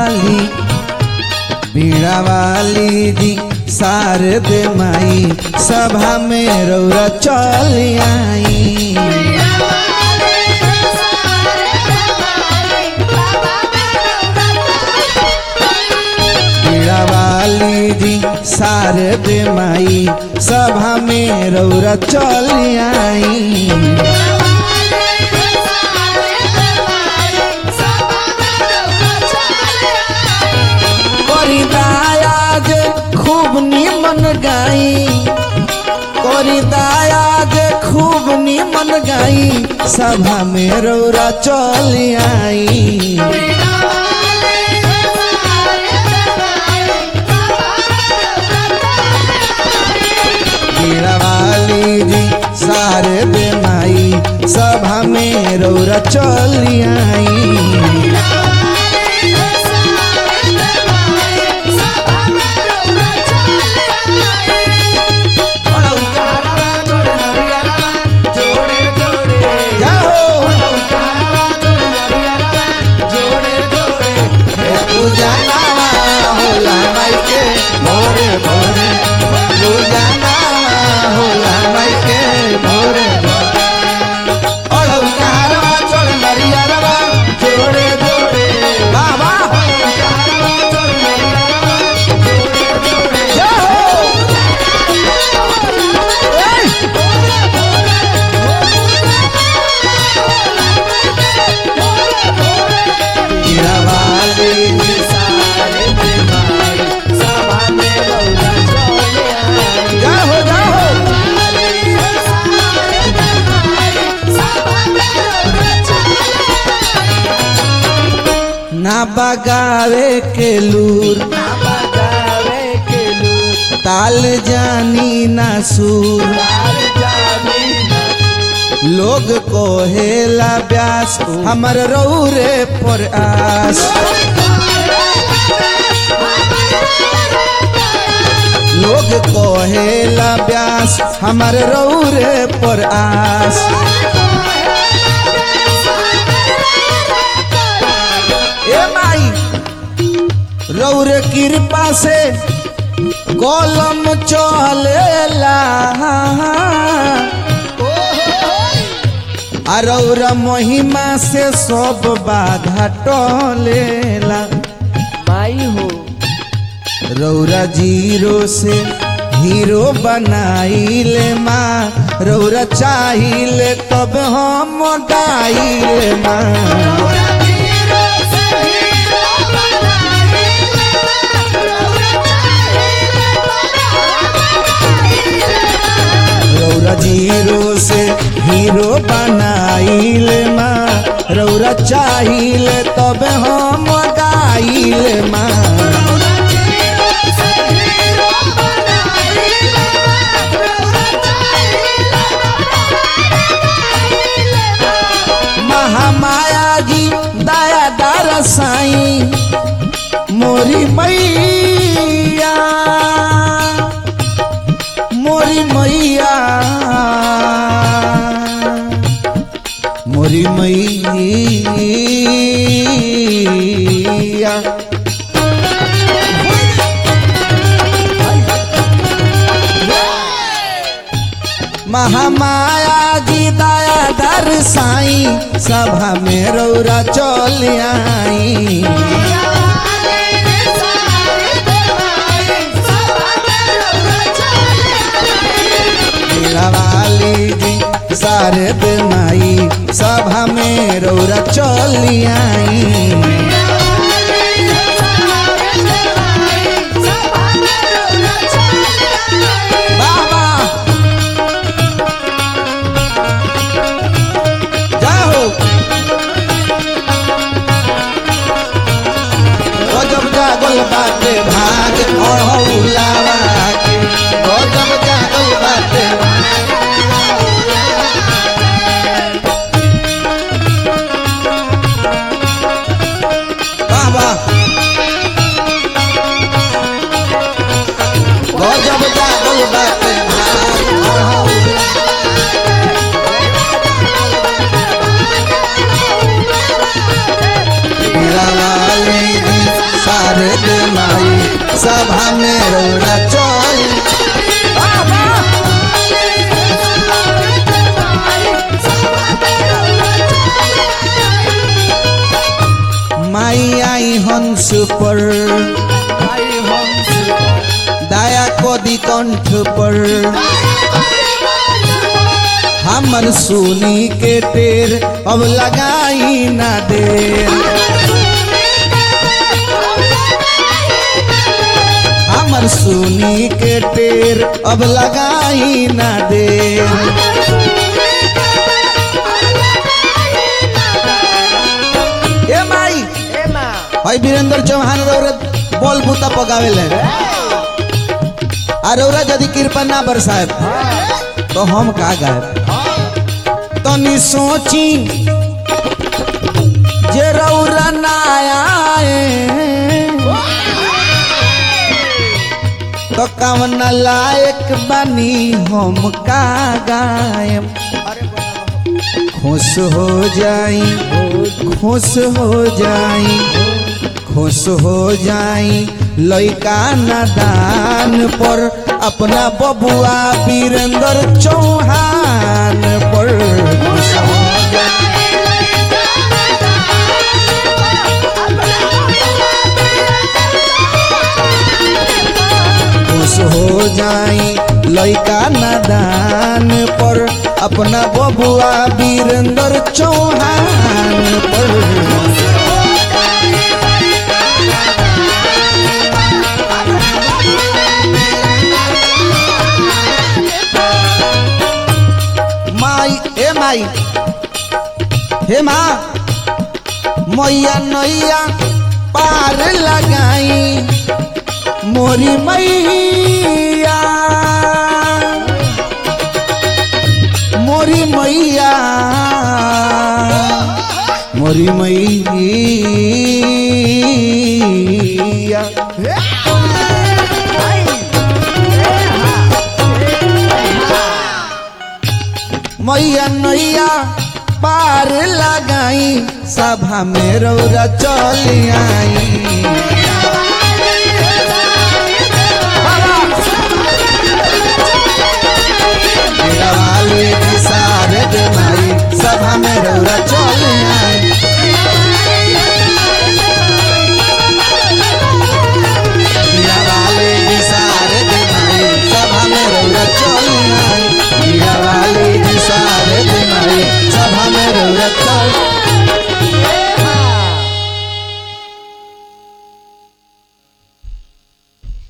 वाली बीड़ा वाली जी शारद माई सभा में रौरा चल आई बीड़ा वाली जी शारद माई सभा में रौरा चल आई करी दायाज खूब निमन गाई करी दायाज खूब निमन गाई सभा में रौरा चल आई बीड़ा वाली जी सारे बेमाई सभा में रौरा चल आई जाओ पूजा नामा होला माई के भोरे भोरे पूजा नामा होला माई के भोरे भोरे अड़ौ कारवा चल नरियरवा जोड़े जोड़े बाबा जाओ ए! हीरा वाली जी सारे बेमाई सभा में रौरा चले आई। जाओ जाओ ना बगावे के लूर ना बगावे के लूर ताल जानी ना सूर लोग को हेला व्यास हमर रौरे पर आस लोग को हेला व्यास हमर रौरे पर आस ए माई रौरे कृपा से कलम चलेला अरौरा महिमा से सब बाधा टलेला माई हो रौरा जीरो से हीरो बनाइले माँ रौरा चाहिए तब हम गाइले माँ रौरा जीरो से हीरो बनाइले माँ रौरा चाहिए तब हम गाइले माँ महामाया जी दया दार साई मोरी मैया मोरी मैया मोरी मैया महामाया जी दया दर साई सभा में रौरा चल आई मीरा वाली जी सारे बेमाई सभा में रौरा चल आई बाबा जाओ गजब जागल बाटे भाग अहौलावा के गजब जागल बाटे बाबा गजब जागल बाटे भाग अहौलावा मीरा वाली जी पर माई हंस दया कोदी कंठ पर हमर सुनी के टेर अब लगाई ना देर हमर सुनी के टेर अब लगाई ना देर ए माई ए माँ भाई वीरेंद्र चौहान रौरत बोल बूता पकावेले आ रौरा यदि कृपा ना बरसाए तो हम का गाए तनी सोची जे रौरा ना आए तो कवन लायक बनी हम का गायम खुश हो जाई खुश हो जाई खुश हो जाई लइका नादान पर अपना बबुआ वीरेंद्र चौहान पर खुश हो खुश हो जाई लइका नादान पर अपना बबुआ वीरेंद्र चौहान पर माई ए माई हे माँ मैया नैया पार लगाई मोरी मैया मोरी मैया मोरी मैया मैया नैया पार लगाई सभा में रौरा चल आई वाले की सारे माई सभा में रौरा चल